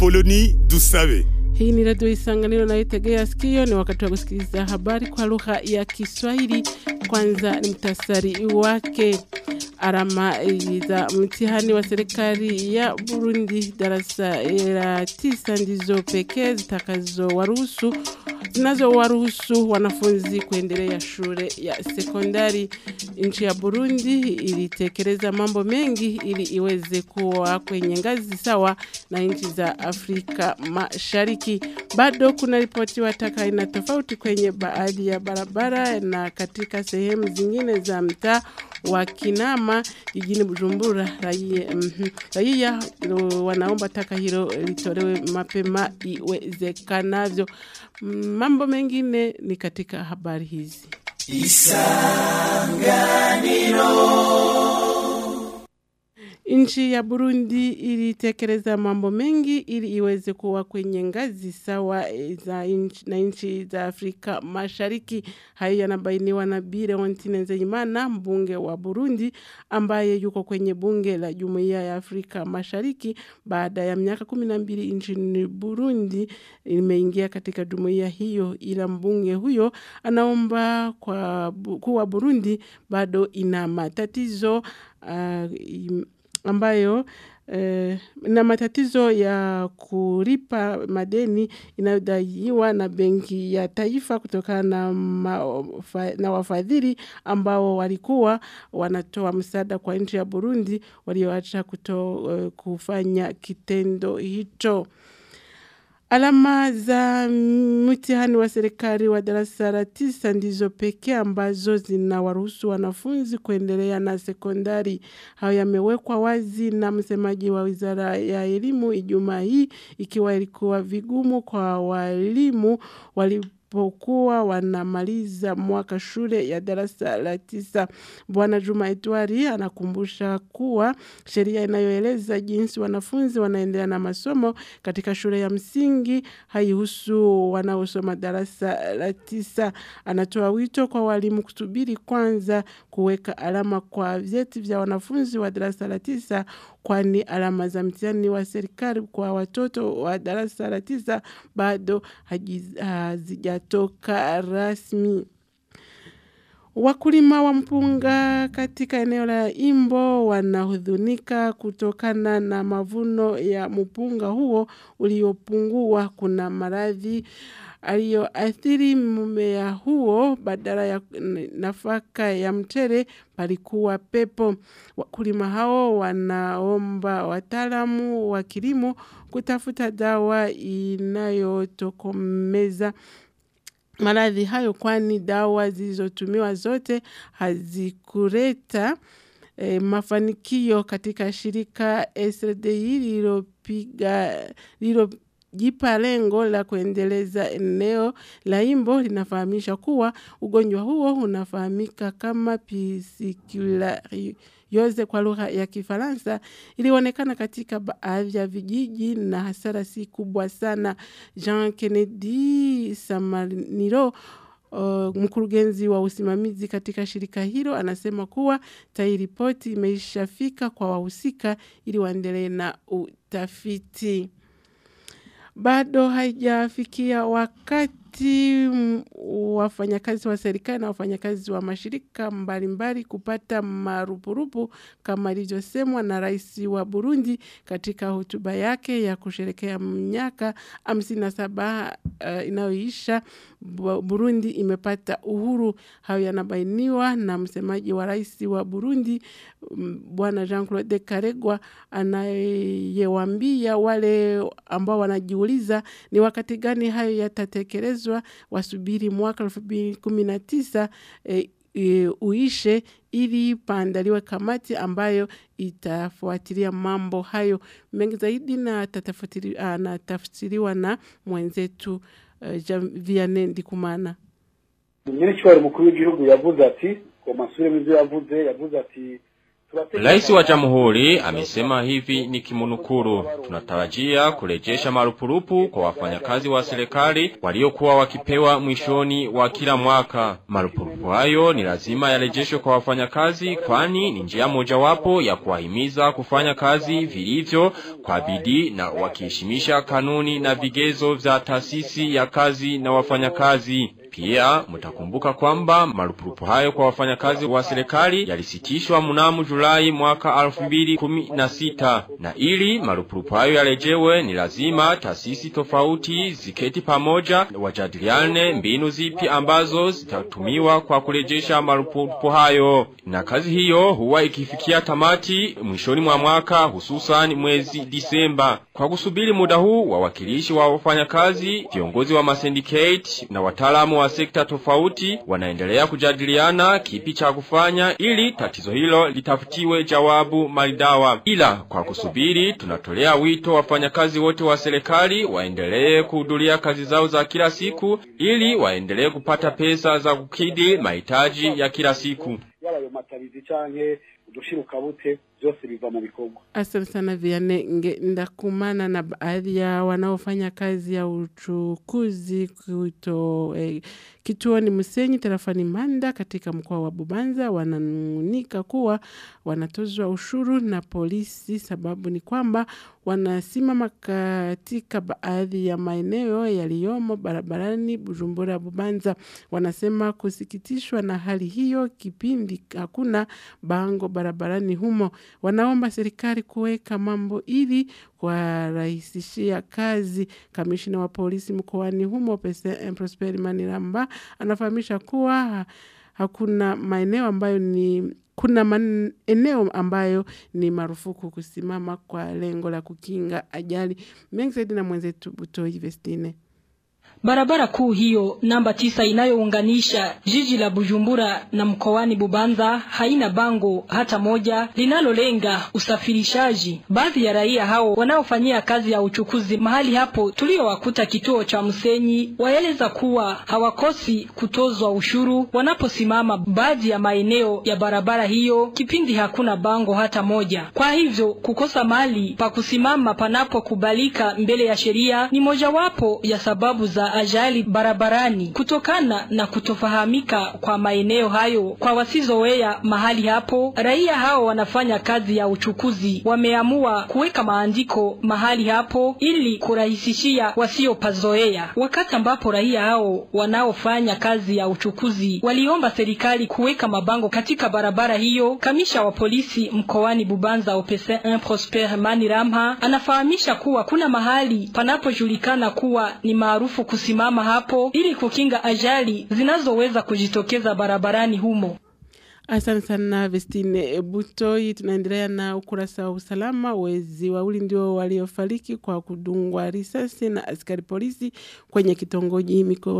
Apoloni Dusabe. Hii ni redio Isanganiro na itegea sikio. Ni wakati wa kusikiliza habari kwa lugha ya Kiswahili. Kwanza ni mtasari wake. Alama za mtihani wa serikali ya Burundi darasa la tisa ndizo pekee zitakazowaruhusu zinazowaruhusu wanafunzi kuendelea shule ya sekondari. Nchi ya Burundi ilitekeleza mambo mengi ili iweze kuwa kwenye ngazi sawa na nchi za Afrika Mashariki. Bado kuna ripotiwa taka aina tofauti kwenye baadhi ya barabara na katika sehemu zingine za mtaa wa Kinama jijini Bujumbura. Raia, mm, raia wanaomba taka hilo litolewe mapema iwezekanavyo. Mambo mengine ni katika habari hizi. Nchi ya Burundi ilitekeleza mambo mengi ili iweze kuwa kwenye ngazi sawa za inchi, na nchi za Afrika Mashariki. Hayo yanabainiwa na Bire Ontine Nzeyimana, mbunge wa Burundi ambaye yuko kwenye bunge la Jumuiya ya Afrika Mashariki baada ya miaka kumi na mbili nchini Burundi imeingia katika jumuiya hiyo, ila mbunge huyo anaomba kwa kuwa Burundi bado ina matatizo uh, ambayo eh, na matatizo ya kulipa madeni inayodaiwa na Benki ya Taifa kutokana na, na wafadhili ambao walikuwa wanatoa msaada kwa nchi ya Burundi walioacha kuto, uh, kufanya kitendo hicho. Alama za mtihani wa serikali wa darasa la tisa ndizo pekee ambazo zinawaruhusu wanafunzi kuendelea na sekondari. Hayo yamewekwa wazi na msemaji wa Wizara ya Elimu Ijumaa hii, ikiwa ilikuwa vigumu kwa walimu wali pokuwa wanamaliza mwaka shule ya darasa la tisa. Bwana Juma Edwari anakumbusha kuwa sheria inayoeleza jinsi wanafunzi wanaendelea na masomo katika shule ya msingi haihusu wanaosoma darasa la tisa. Anatoa wito kwa walimu kusubiri kwanza kuweka alama kwa vyeti vya wanafunzi wa darasa la tisa kwani alama za mtihani wa serikali kwa watoto wa darasa la tisa bado hazijatoka rasmi. Wakulima wa mpunga katika eneo la Imbo wanahudhunika kutokana na mavuno ya mpunga huo uliopungua. Kuna maradhi aliyoathiri mmea huo, badala ya nafaka ya mchele palikuwa pepo. Wakulima hao wanaomba wataalamu wa kilimo kutafuta dawa inayotokomeza maradhi hayo, kwani dawa zilizotumiwa zote hazikuleta e, mafanikio katika shirika SDI lililopiga lilo jipa lengo la kuendeleza eneo la Imbo linafahamisha kuwa ugonjwa huo unafahamika kama pisikularyose kwa lugha ya Kifaransa, ilionekana katika baadhi ya vijiji na hasara si kubwa sana. Jean Kennedy Samaniro Uh, mkurugenzi wa usimamizi katika shirika hilo anasema kuwa tayari ripoti imeishafika kwa wahusika ili waendelee na utafiti bado haijafikia wakati wafanyakazi wa serikali na wafanyakazi wa mashirika mbalimbali mbali kupata marupurupu kama ilivyosemwa na rais wa Burundi katika hotuba yake ya kusherekea miaka hamsini na saba uh, inayoisha Burundi imepata uhuru. Hayo yanabainiwa na msemaji wa rais wa Burundi Bwana Jean-Claude Karegwa anayewambia wale ambao wanajiuliza ni wakati gani hayo yatatekelezwa, wasubiri mwaka elfu mbili kumi na tisa e, e, uishe ili paandaliwe kamati ambayo itafuatilia mambo hayo mengi zaidi na tafsiriwa na mwenzetu uh, Vianney Ndikumana. nyir'icyubahiro umukuru w'igihugu yavuze ati ngo masubiremo ibyo yavuze yavuze ati Rais wa Jamhuri amesema hivi ni kimunukuru. Tunatarajia kurejesha marupurupu kwa wafanyakazi wa serikali waliokuwa wakipewa mwishoni wa kila mwaka. Marupurupu hayo ni lazima yarejeshwe kwa wafanyakazi kwani ni njia mojawapo ya kuwahimiza kufanya kazi vilivyo kwa bidii na wakiheshimisha kanuni na vigezo vya taasisi ya kazi na wafanyakazi. Pia mtakumbuka kwamba marupurupu hayo kwa wafanyakazi wa serikali yalisitishwa mnamo Julai mwaka 2016 na ili marupurupu hayo yarejewe ni lazima taasisi tofauti ziketi pamoja wajadiliane mbinu zipi ambazo zitatumiwa kwa kurejesha marupurupu hayo na kazi hiyo huwa ikifikia tamati mwishoni mwa mwaka hususan mwezi Disemba kwa kusubiri muda huu wawakilishi wa wafanyakazi viongozi wa masyndicate na wataalamu wa sekta tofauti wanaendelea kujadiliana kipi cha kufanya ili tatizo hilo litafutiwe jawabu maridawa. Ila kwa kusubiri, tunatolea wito wafanyakazi wote wa serikali waendelee kuhudhuria kazi zao za kila siku ili waendelee kupata pesa za kukidhi mahitaji ya kila siku. yabayo matabizi canke udushirukabuke byose biva mu bikorwa Asante sana Vianney ndakumana na baadhi ya wanaofanya kazi ya uchukuzi kuto, eh, kituoni Musenyi tarafani Manda katika mkoa wa Bubanza wananung'unika kuwa wanatozwa ushuru na polisi. Sababu ni kwamba wanasimama katika baadhi ya maeneo yaliyomo barabarani Bujumbura Bubanza. Wanasema kusikitishwa na hali hiyo kipindi hakuna bango barabarani humo. Wanaomba serikali kuweka mambo ili kuwarahisishia kazi. Kamishina wa polisi mkoani humo Pese Prosper Maniramba anafahamisha kuwa ha- hakuna maeneo ambayo ni kuna maeneo ambayo ni marufuku kusimama kwa lengo la kukinga ajali. Mengi zaidi na mwenzetu Butoi Vestine. Barabara kuu hiyo namba tisa inayounganisha jiji la Bujumbura na mkoani Bubanza haina bango hata moja linalolenga usafirishaji. Baadhi ya raia hao wanaofanyia kazi ya uchukuzi mahali hapo tuliowakuta kituo cha Msenyi waeleza kuwa hawakosi kutozwa ushuru wanaposimama baadhi ya maeneo ya barabara hiyo kipindi hakuna bango hata moja. Kwa hivyo kukosa mahali pa kusimama panapokubalika mbele ya sheria ni mojawapo ya sababu za ajali barabarani kutokana na kutofahamika kwa maeneo hayo kwa wasizoea mahali hapo. Raia hao wanafanya kazi ya uchukuzi wameamua kuweka maandiko mahali hapo ili kurahisishia wasiopazoea. Wakati ambapo raia hao wanaofanya kazi ya uchukuzi waliomba serikali kuweka mabango katika barabara hiyo, kamisha wa polisi mkoani Bubanza Opese 1 Prosper Maniramha anafahamisha kuwa kuna mahali panapojulikana kuwa ni maarufu kusimama hapo ili kukinga ajali zinazoweza kujitokeza barabarani humo. Asante sana Vestine Butoi. Tunaendelea na ukurasa wa usalama. Wezi wawili ndio waliofariki kwa kudungwa risasi na askari polisi kwenye kitongoji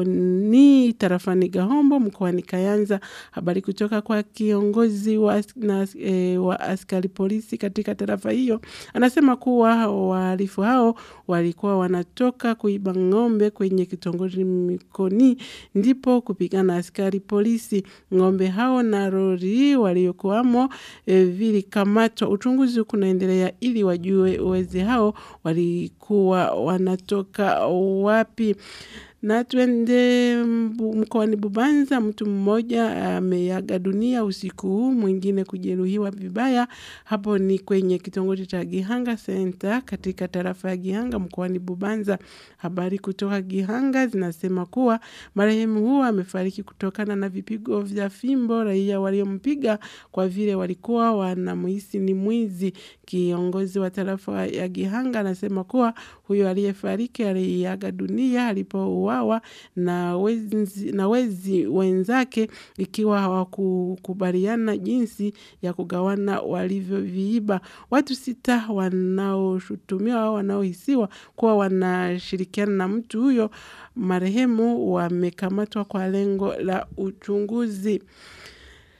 Mikoni tarafani Gahombo mkoani Kayanza. Habari kutoka kwa kiongozi wa, as- na, e, wa askari polisi katika tarafa hiyo anasema kuwa wahalifu hao walikuwa wanatoka kuiba ng'ombe kwenye kitongoji Mikoni, ndipo kupigana askari polisi. Ng'ombe hao na lori waliokuwamo e, vilikamatwa. Uchunguzi kunaendelea ili wajue wezi hao walikuwa wanatoka wapi. Na twende mbu- mkoani Bubanza, mtu mmoja ameaga dunia usiku huu, mwingine kujeruhiwa vibaya. Hapo ni kwenye kitongoji cha Gihanga Center katika tarafa ya Gihanga mkoani Bubanza. Habari kutoka Gihanga zinasema kuwa marehemu huo amefariki kutokana na vipigo vya fimbo raia waliompiga kwa vile walikuwa wanamhisi ni mwizi. Kiongozi wa tarafa ya Gihanga anasema kuwa huyo aliyefariki aliaga dunia alipouawa na wezi, na wezi wenzake ikiwa hawakukubaliana jinsi ya kugawana walivyoviiba. Watu sita wanaoshutumiwa au wanaohisiwa kuwa wanashirikiana na mtu huyo marehemu wamekamatwa kwa lengo la uchunguzi.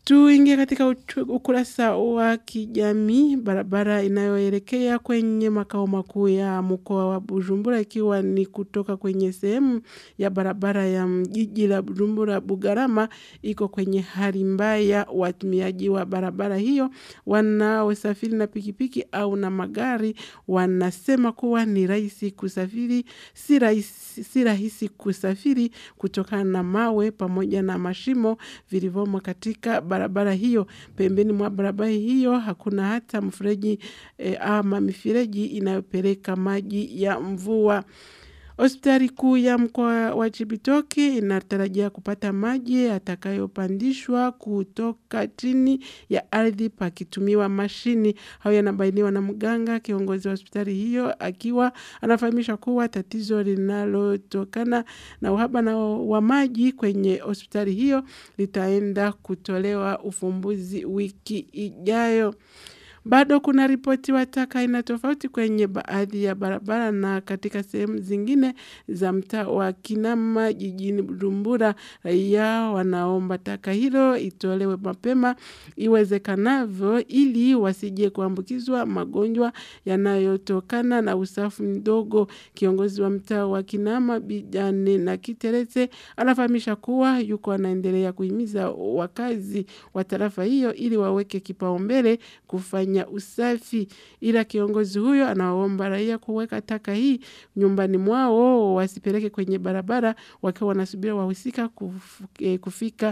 Tuingie katika ukurasa wa kijamii. Barabara inayoelekea kwenye makao makuu ya mkoa wa Bujumbura, ikiwa ni kutoka kwenye sehemu ya barabara ya jiji la Bujumbura Bugarama, iko kwenye hali mbaya. Watumiaji wa barabara hiyo wanaosafiri na pikipiki au na magari wanasema kuwa ni rahisi kusafiri, si rahisi, si rahisi kusafiri kutokana na mawe pamoja na mashimo vilivyomo katika barabara hiyo. Pembeni mwa barabara hiyo hakuna hata mfereji e, ama mifereji inayopeleka maji ya mvua. Hospitali kuu ya mkoa wa Chibitoke inatarajia kupata maji yatakayopandishwa kutoka chini ya ardhi pakitumiwa mashini. Hayo yanabainiwa na mganga kiongozi wa hospitali hiyo, akiwa anafahamisha kuwa tatizo linalotokana na uhaba na wa maji kwenye hospitali hiyo litaenda kutolewa ufumbuzi wiki ijayo. Bado kuna ripoti wa taka aina tofauti kwenye baadhi ya barabara na katika sehemu zingine za mtaa wa Kinama jijini Bujumbura. Raia wanaomba taka hilo itolewe mapema iwezekanavyo ili wasije kuambukizwa magonjwa yanayotokana na usafi mdogo. Kiongozi wa mtaa wa Kinama Bijane na Kiteretse anafahamisha kuwa yuko anaendelea kuhimiza wakazi wa tarafa hiyo ili waweke kipaumbele kufanya usafi, ila kiongozi huyo anawaomba raia kuweka taka hii nyumbani mwao, wasipeleke kwenye barabara wakiwa wanasubiri wahusika kufika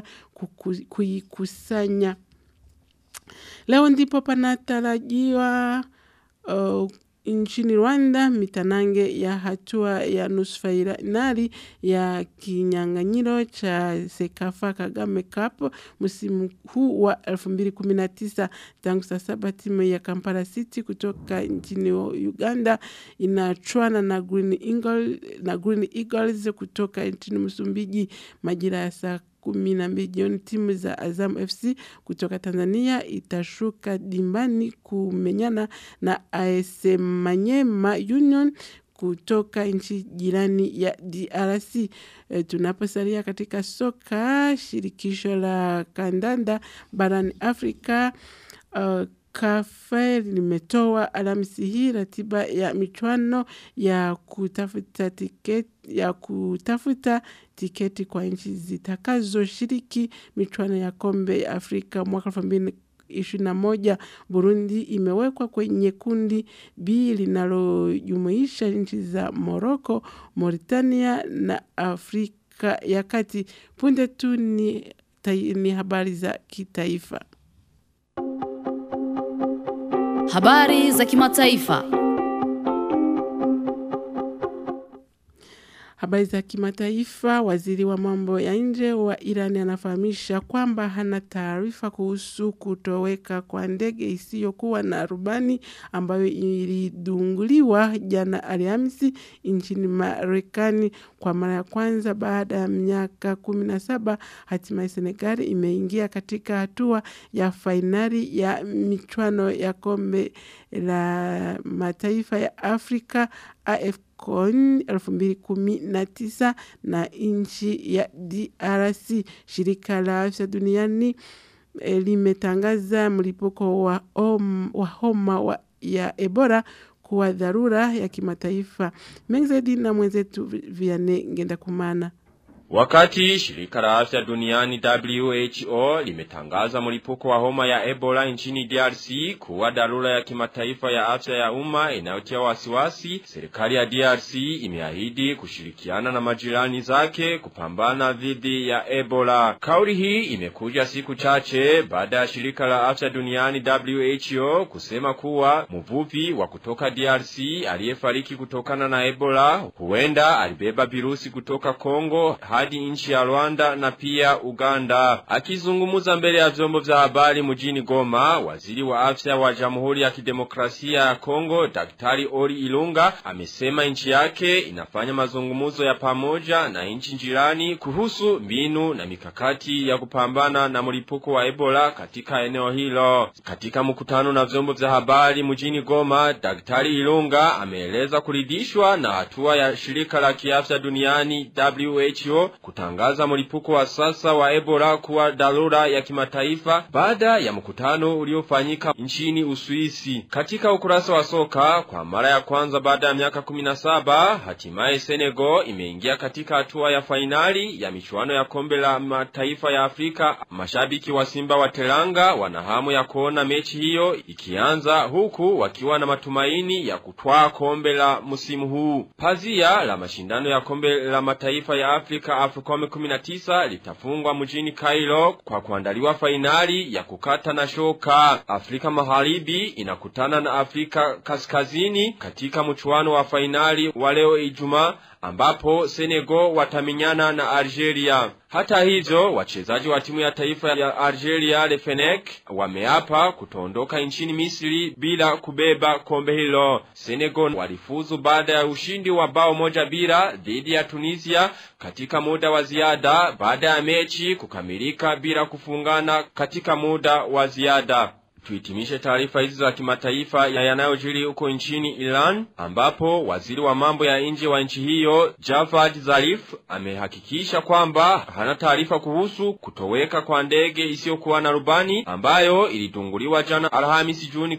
kuikusanya. Leo ndipo panatarajiwa uh, nchini Rwanda mitanange ya hatua ya nusu fainali ya kinyang'anyiro cha Sekafa Kagame Cup msimu huu wa 2019. Tangu saa saba timu ya Kampala City kutoka nchini Uganda inachuana na Green Eagles, na Green Eagles kutoka nchini Msumbiji majira ya saa kumi na mbili jioni. Timu za Azam FC kutoka Tanzania itashuka dimbani kumenyana na AS Manyema Union kutoka nchi jirani ya DRC. E, tunaposalia katika soka, shirikisho la kandanda barani Afrika uh, Kafe limetoa Alhamisi hii ratiba ya michuano ya kutafuta tiketi ya kutafuta tiketi kwa nchi zitakazoshiriki michuano ya kombe ya Afrika mwaka elfu mbili ishirini na moja. Burundi imewekwa kwenye kundi B linalojumuisha nchi za Morocco, Mauritania na Afrika ya Kati. Punde tu ni, ni habari za kitaifa. Habari za kimataifa. Habari za kimataifa. Waziri wa mambo ya nje wa Iran anafahamisha kwamba hana taarifa kuhusu kutoweka kwa ndege isiyokuwa na rubani ambayo ilidunguliwa jana Alhamisi nchini Marekani kwa mara ya kwanza baada ya miaka kumi na saba. Hatimaye Senegali imeingia katika hatua ya fainali ya michuano ya kombe la mataifa ya Afrika AFC CON 2019 na nchi ya DRC. Shirika la afya duniani e, limetangaza mlipuko wa, om, wa homa wa, ya Ebola kuwa dharura ya kimataifa. Mengi zaidi na mwenzetu Vianney Ngendakumana. Wakati shirika la afya duniani WHO limetangaza mlipuko wa homa ya Ebola nchini DRC kuwa dharura ya kimataifa ya afya ya umma inayotia wasiwasi, serikali ya DRC imeahidi kushirikiana na majirani zake kupambana dhidi ya Ebola. Kauli hii imekuja siku chache baada ya shirika la afya duniani WHO kusema kuwa mvuvi wa kutoka DRC aliyefariki kutokana na Ebola huenda alibeba virusi kutoka Kongo hadi nchi ya Rwanda na pia Uganda. Akizungumza mbele ya vyombo vya habari mjini Goma, waziri wa afya wa Jamhuri ya Kidemokrasia ya Kongo, Daktari Ori Ilunga, amesema nchi yake inafanya mazungumzo ya pamoja na nchi jirani kuhusu mbinu na mikakati ya kupambana na mlipuko wa Ebola katika eneo hilo. Katika mkutano na vyombo vya habari mjini Goma, Daktari Ilunga ameeleza kuridhishwa na hatua ya shirika la kiafya duniani WHO kutangaza mlipuko wa sasa wa Ebola kuwa dharura ya kimataifa baada ya mkutano uliofanyika nchini Uswisi. Katika ukurasa wa soka kwa mara ya kwanza baada ya miaka 17 hatimaye Senegal imeingia katika hatua ya fainali ya michuano ya kombe la mataifa ya Afrika. Mashabiki wa Simba wa Teranga wana hamu ya kuona mechi hiyo ikianza huku wakiwa na matumaini ya kutwaa kombe la msimu huu. Pazia la mashindano ya kombe la mataifa ya Afrika AFCON 19 litafungwa mjini Cairo kwa kuandaliwa fainali ya kukata na shoka. Afrika Magharibi inakutana na Afrika Kaskazini katika mchuano wa fainali wa leo Ijumaa ambapo Senegal wataminyana na Algeria. Hata hivyo, wachezaji wa timu ya taifa ya Algeria Lefenek wameapa kutoondoka nchini Misri bila kubeba kombe hilo. Senegal walifuzu baada ya ushindi wa bao moja bila dhidi ya Tunisia katika muda wa ziada baada ya mechi kukamilika bila kufungana katika muda wa ziada. Tuhitimishe taarifa hizi za kimataifa ya yanayojiri huko nchini Iran ambapo waziri wa mambo ya nje wa nchi hiyo Javad Zarif amehakikisha kwamba hana taarifa kuhusu kutoweka kwa ndege isiyokuwa na rubani ambayo ilidunguliwa jana Alhamisi Juni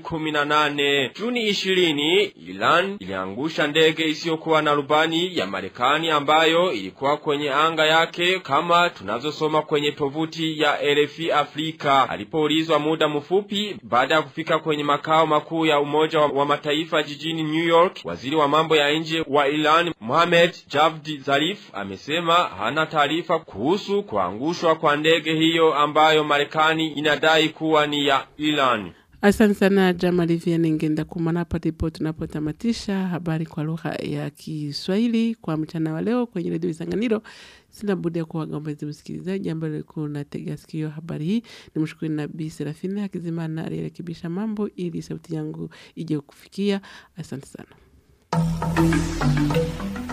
18. Juni 20 Iran iliangusha ndege isiyokuwa na rubani ya Marekani ambayo ilikuwa kwenye anga yake kama tunavyosoma kwenye tovuti ya RFI Afrika. Alipoulizwa muda mfupi baada ya kufika kwenye makao makuu ya Umoja wa, wa Mataifa jijini New York, waziri wa mambo ya nje wa Iran Mohamed Javad Zarif amesema hana taarifa kuhusu kuangushwa kwa ndege hiyo ambayo Marekani inadai kuwa ni ya Iran. Asante sana Jamali Vianney Ngenda Kumana. Hapa ndipo tunapotamatisha habari kwa lugha ya Kiswahili kwa mchana wa leo kwenye redio Isanganiro. Sina budi ya kuwagombezi msikilizaji ambaye alikuwa unatega sikio habari hii. Ni mshukuru Nabii Serafini Hakizimana aliyerekebisha mambo ili sauti yangu ije kufikia. Asante sana.